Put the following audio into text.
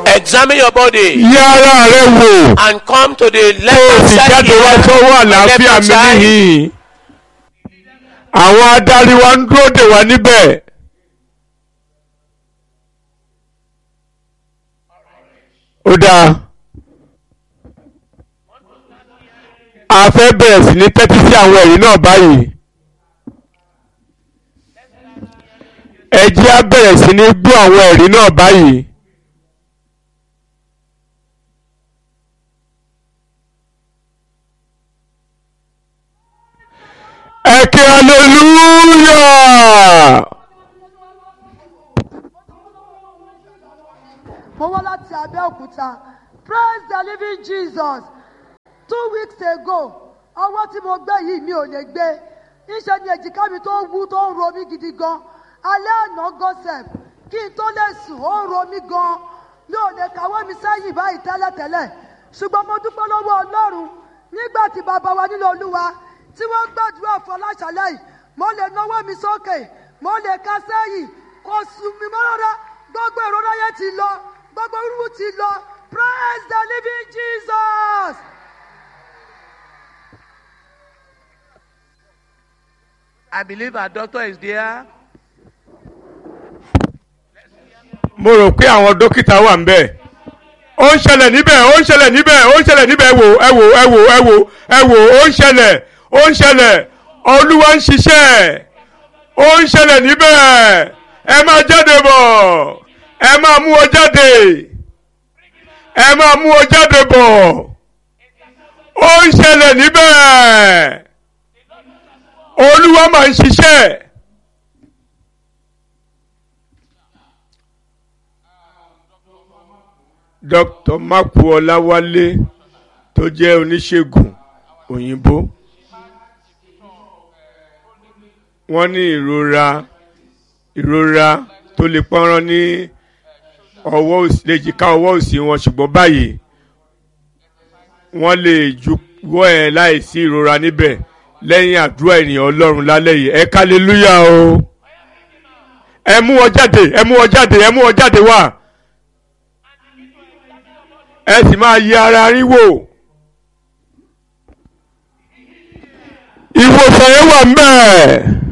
Examine your body yẹ ara rẹ wò and come to the kó o left sì side jáde wá here, sọ́wọ́ and left àlàáfíà mi side. níhìn àwọn adarí wa ń dúró dè wá níbẹ̀. ó dáa a fẹ́ bẹ̀rẹ̀ sí ní tẹ́tí sí àwọn ẹ̀rí náà báyìí ẹ jẹ́ á bẹ̀rẹ̀ sí ní gbọ́ àwọn ẹ̀rí náà báyìí. ẹ kí hallelujah. mo wá láti abẹ́òkúta praise the living jesus two weeks ago ọwọ́ tí mo gbé yìí mi ò lè gbé níṣẹ́ ni èjìká mi tó wú tó ń ro mí gidi gan alẹ́ àná gọ́sẹ̀p kí n tó lè sùn ó ń ro mí gan mi ò lè kàwé mi sẹ́yìn báyìí tẹ́lẹ̀tẹ́lẹ̀ ṣùgbọ́n mo dúpẹ́ lọ́wọ́ ọlọ́run nígbà tí bàbá wa nílò olúwa tí wọ́n gbàdúrà fún aláṣálẹ̀ yìí mo lè náwó mi sókè mo lè ka sẹ́yìn kò sùn mí mọ́ rárá gbogbo ìrora yẹn ti lọ gbogbo rúru ti lọ praise the living jesus. I believe our doctor is there. mo rò pé àwọn dókítà wà ń bẹ̀. ó ń ṣẹlẹ̀ níbẹ̀ ó ń ṣẹlẹ̀ níbẹ̀ ó ń ṣẹlẹ̀ níbẹ̀ ẹ wò ẹ wò ẹ wò ẹ wò ẹ wò ó ń ṣẹlẹ̀ ó ń ṣẹlẹ̀ olúwa ń ṣiṣẹ́ ó ń ṣẹlẹ̀ níbẹ̀ ẹ máa jáde bọ̀ ẹ máa mú ọ jáde ẹ máa mú ọ jáde bọ̀ ó ń ṣẹlẹ̀ níbẹ̀ olúwa máa ń ṣiṣẹ́. dr maku ọláwálé tó jẹ́ oníṣègùn òyìnbó wọ́n ní ìrora ìrora tó lè pọ́nrán ní ọwọ́ òsì léjìká ọwọ́ òsì wọn ṣùgbọ́n báyìí wọ́n lè juwọ́ ẹ̀ láìsí ìrora níbẹ̀ lẹ́yìn àdúrà ènìyàn ọlọ́run lálẹ́ yìí ẹ kálẹ́lúyà o ẹ mú wọn jáde ẹ mú wọn jáde ẹ mú wọn jáde wá ẹ sì máa yẹ ara rí wò. ìwòsàn yẹn wà ń bẹ̀.